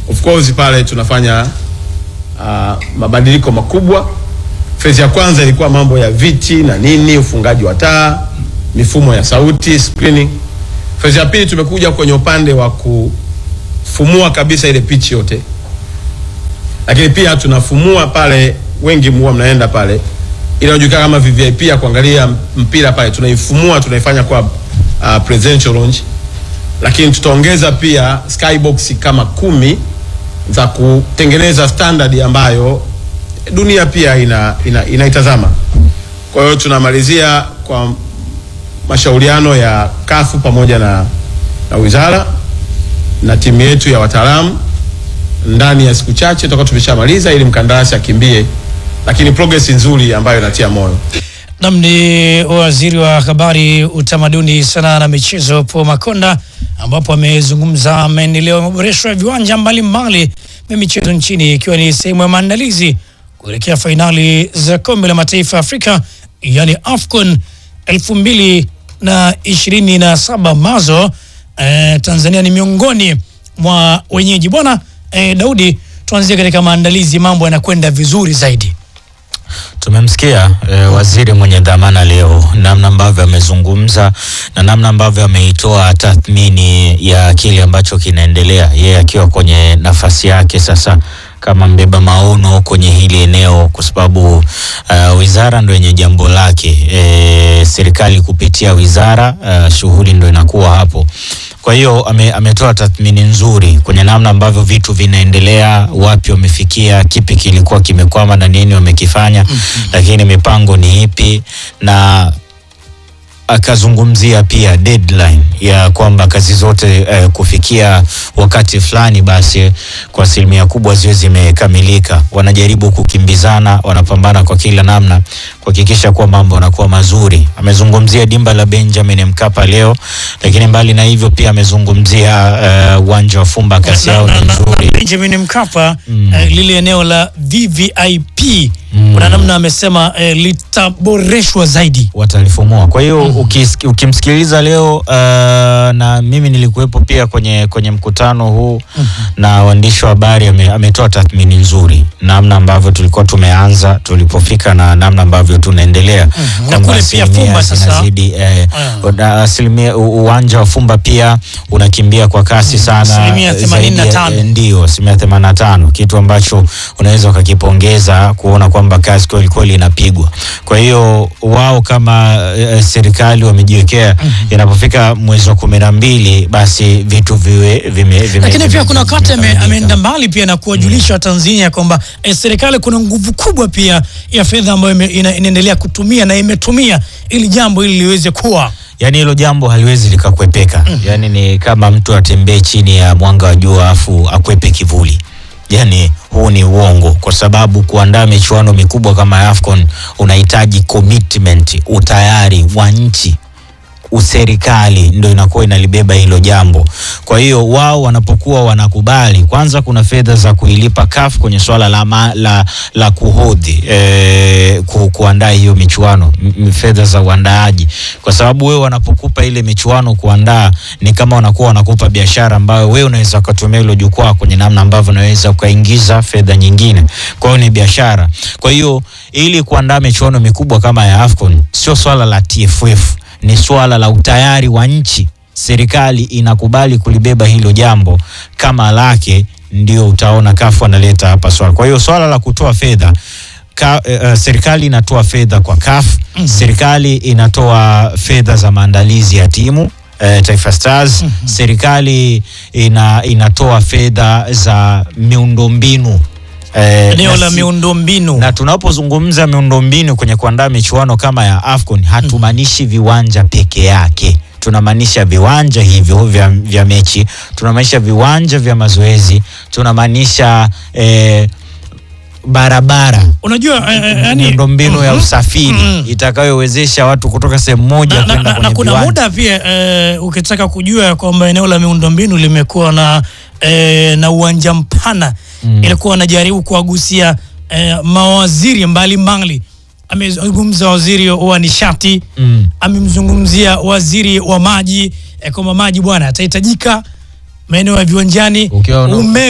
Of course pale tunafanya uh, mabadiliko makubwa. Phase ya kwanza ilikuwa mambo ya viti na nini, ufungaji wa taa, mifumo ya sauti, screening. Phase ya pili tumekuja kwenye upande wa kufumua kabisa ile pitch yote, lakini pia tunafumua pale, wengi huwa mnaenda pale ile inajulikana kama VVIP ya kuangalia mpira pale, tunaifumua tunaifanya kwa uh, presidential lounge, lakini tutaongeza pia skybox kama kumi za kutengeneza standard ambayo dunia pia ina, ina, inaitazama. Kwa hiyo tunamalizia kwa mashauriano ya kafu pamoja na, na wizara na timu yetu ya wataalamu ndani ya siku chache tutakuwa tumeshamaliza ili mkandarasi akimbie, lakini progress nzuri ambayo inatia moyo. Nam ni waziri wa habari, utamaduni, sanaa na michezo Paul Makonda, ambapo amezungumza maendeleo ya maboresho ya viwanja mbalimbali vya michezo nchini ikiwa ni sehemu ya maandalizi kuelekea fainali za kombe la mataifa ya Afrika yani AFCON elfu mbili na ishirini na saba ambazo eh, Tanzania ni miongoni mwa wenyeji. Bwana eh, Daudi, tuanzie katika maandalizi, mambo yanakwenda vizuri zaidi. Tumemsikia eh, waziri mwenye dhamana leo, namna ambavyo amezungumza na namna ambavyo ameitoa tathmini ya kile ambacho kinaendelea, yeye akiwa kwenye nafasi yake sasa kama mbeba maono kwenye hili eneo, kwa sababu uh, wizara ndo yenye jambo lake e, serikali kupitia wizara uh, shughuli ndo inakuwa hapo. Kwa hiyo ame, ametoa tathmini nzuri kwenye namna ambavyo vitu vinaendelea, wapi wamefikia, kipi kilikuwa kimekwama na nini wamekifanya, lakini mipango ni ipi na akazungumzia pia deadline ya kwamba kazi zote eh, kufikia wakati fulani basi kwa asilimia kubwa ziwe zimekamilika. Wanajaribu kukimbizana, wanapambana kwa kila namna kuhakikisha kuwa mambo yanakuwa mazuri. Amezungumzia dimba la Benjamin Mkapa leo, lakini mbali na hivyo pia amezungumzia uwanja wa Fumba, kasi yao ni nzuri. Benjamin Mkapa eh, lile eneo la VVIP kuna namna amesema eh, litaboreshwa zaidi. watalifumua. Kwa hiyo ukis- ukimsikiliza leo uh, na mimi nilikuwepo pia kwenye kwenye mkutano huu na waandishi wa habari, ame- ametoa tathmini nzuri namna ambavyo tulikuwa tumeanza tulipofika na namna ambavyo tunaendelea kwamba kule pia asilimia Fumba sasa. zinazidi, eh, na asilimia u- uwanja wa Fumba pia unakimbia kwa kasi sana Asilimia eh, zaidi ya- 85. eh, ndio asilimia 85, kitu ambacho unaweza ukakipongeza kuona kwamba kazi kweli kweli inapigwa. Kwa hiyo wao kama eh, serikali wamejiwekea inapofika mwezi wa kumi na mbili basi vitu viwe vime, vime, Lakini pia vime- kuna wakati ame- vimekamilika. ameenda mbali pia na kuwajulisha Watanzania kwamba eh, serikali kuna nguvu kubwa pia ya fedha ambayo ime- ina- inaendelea kutumia na imetumia ili jambo hili liweze kuwa Yaani hilo jambo haliwezi likakwepeka. Yaani ni kama mtu atembee chini ya mwanga wa jua afu akwepe kivuli. Yaani huu ni uongo, kwa sababu kuandaa michuano mikubwa kama ya AFCON unahitaji commitment, utayari wa nchi userikali ndo inakuwa inalibeba hilo jambo. Kwa hiyo wao wanapokuwa wanakubali, kwanza kuna fedha za kuilipa CAF kwenye swala la, ma, la, la kuhodhi eh, ku, kuandaa hiyo michuano, m- m- fedha za uandaaji, kwa sababu wewe wanapokupa ile michuano kuandaa ni kama wanakuwa wanakupa biashara ambayo wewe unaweza ukatumia hilo jukwaa kwenye namna ambavyo unaweza ukaingiza fedha nyingine. Kwa hiyo ni biashara. Kwa hiyo ili kuandaa michuano mikubwa kama ya AFCON sio swala la TFF ni swala la utayari wa nchi. Serikali inakubali kulibeba hilo jambo kama lake, ndio utaona kafu analeta hapa swala. Kwa hiyo swala la kutoa fedha ka, uh, serikali inatoa fedha kwa CAF, serikali inatoa fedha za maandalizi ya timu eh, Taifa Stars, serikali ina, inatoa fedha za miundombinu eh, eneo na la si- miundombinu. na tunapozungumza miundombinu kwenye kuandaa michuano kama ya AFCON hatumaanishi viwanja peke yake. Tunamaanisha viwanja hivyo vya, vya mechi, tunamaanisha viwanja vya mazoezi, tunamaanisha eh, barabara Unajua eh, eh, yani, miundombinu ya Mhm. usafiri Mhm. itakayowezesha watu kutoka sehemu moja na, na, kwenda na, na kwenye kuna viwanja. muda pia eh, ukitaka kujua kwamba eneo la miundombinu limekuwa na eh, na uwanja mpana Mm. ilikuwa anajaribu kuwagusia eh, mawaziri mbalimbali. Amezungumza waziri wa nishati Mm. amemzungumzia waziri wa maji eh, kwamba maji bwana atahitajika maeneo ya viwanjani, Ukiwa una- umeme